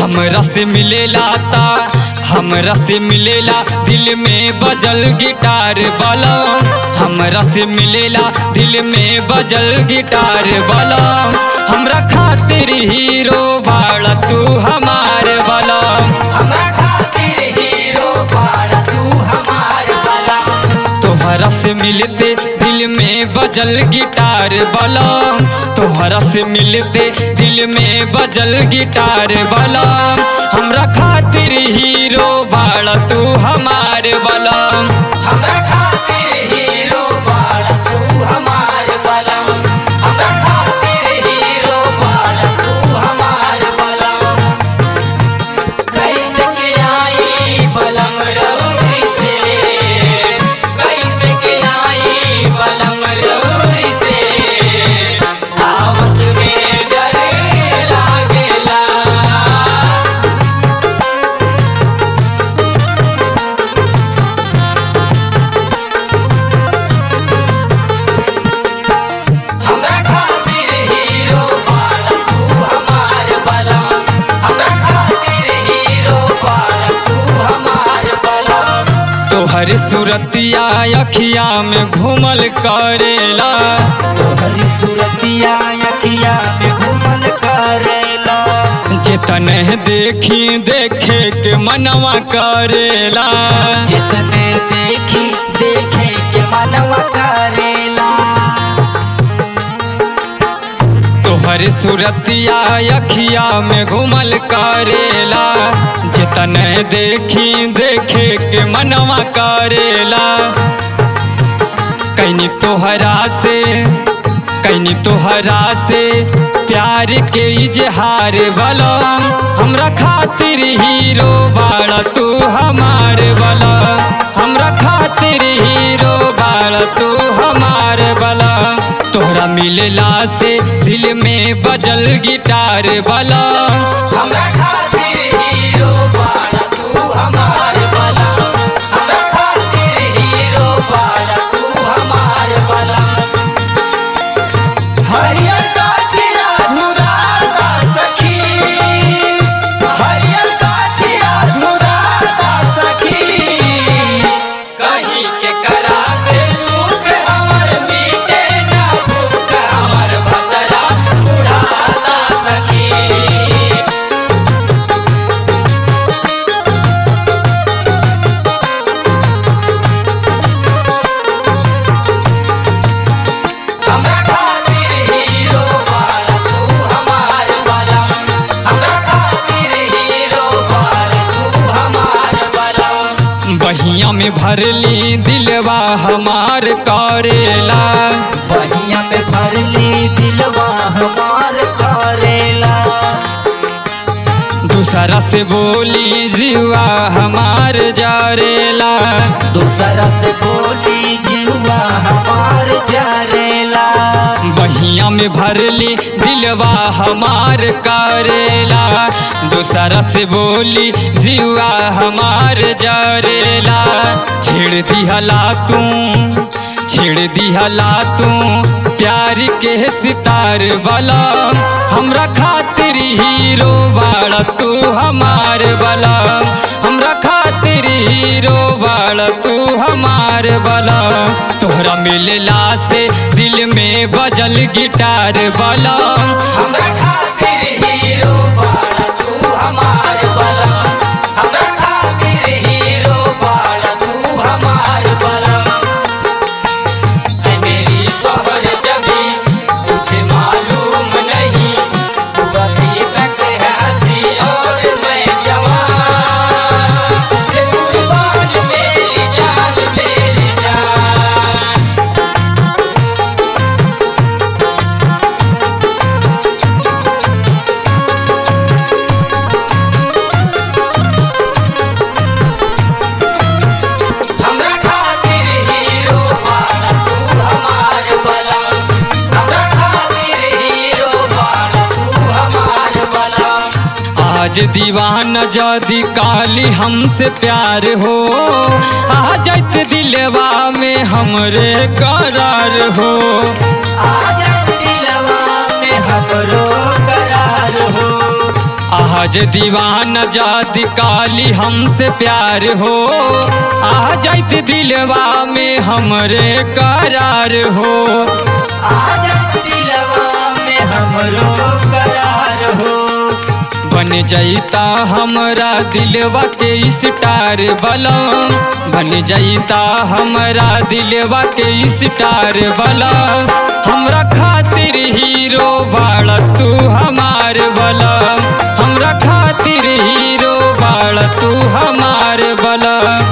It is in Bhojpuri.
हमरा से मिलेला ता हमरा से मिलेला दिल में बजल गिटार वाला हमरा से मिलेला दिल में बजल गिटार वाला हमरा खातिर हीरो बाड़ा तू हमार वाला हमरा खातिर हीरो बाड़ा तू हमार वाला तोहरा से मिलते दिल में बजल गिटार वाला तोहरा से मिलते दिल में बजल गिटार वाला हमरा खातिर हीरो बाड़ा तू हमार वाला हमरा खातिर हीरो बाड़ा तू हमार वाला हमरा खातिर हीरो बाड़ा तू हमार वाला कैसे के आई बलम रउरी से कैसे के आई बलम रउरी से आवत में डरे लागेला हमरा खातिर हीरो बाड़ा तू हमार वाला हमरा खातिर हीरो बाड़ा तू हमार वाला तोहर सूरतिया अखिया में घूमल करेला तोहरी सूरतिया अखिया में घूमल करेला जितन देखी देखे के मनवा करेला जितने देखी देखे के मनवा करेला तोहर सूरतिया अखिया में घूमल करेला जितन देखी देखे के मनवा करेला कैनी तोहरा से कैनी तोहरा से प्यार के इजहार वाला हमरा खातिर हीरो बाड़ा तू हमार वाला हमरा खातिर हीरो बाड़ा तू हमार वाला तोहरा मिलला से दिल में बजल गिटार वाला हमरा खातिर हीरो बाड़ा तू हमार वाला हमरा खातिर हीरो बाड़ा तू हमार वाला हरियर गाछिया झुराता सखी हरियर गाछिया झुराता सखी कहीं के करा से दुख हमर मिटे ना भूख हमर भतरा उड़ाता सखी हमरा खातिर हीरो बाड़ा तू हमार वाला हमरा खातिर हीरो बाड़ा तू हमार वाला बहिया में भरली दिलवा हमार करेला बहिया में भरली दिलवा हमार करेला दूसरा से बोली जीवा हमार जारेला दूसरा से बोली जीवा हमार जरेला बहिया में भरली दिलवा हमार करेला दूसरा से बोली जीवा हमार जारेला छेड़ दिहला तू छेड़ दिहला तू प्यार के सितार वाला हमरा खातिर हीरो बाड़ा तू हमार वाला हमरा खातिर हीरो बाड़ा तू हमार वाला तोहरा मिलला से दिल में बजल गिटार वाला हमरा खातिर हीरो बाड़ा तू हमार वाला हमरा खातिर हीरो बाड़ा तू हमार वाला ऐ मेरी शोहर जबी तुझे मालूम नहीं तू अभी तक है हंसी और मैं जवान तुझे कुर्बान मेरी जान मेरी जान हमरा खातिर हीरो बाड़ा तू हमार वाला हमरा खातिर हीरो बाड़ा तू हमार वाला आज दीवाना जदी काली हमसे प्यार हो आ जाइत दिलवा में हमरे करार हो आजा दिलवा में हमरो करार हो आज दीवाना जाति काली हमसे प्यार हो आ जाइत दिलवा में हमरे करार हो आज दिलवा में हमरो करार हो बन जाइता हमरा दिलवा के स्टार बलम बन जाइता हमरा दिलवा के स्टार बलम हमरा खातिर हीरो बाड़ तू हमार बलम हमरा खातिर हीरो बाड़ तू हमार बलम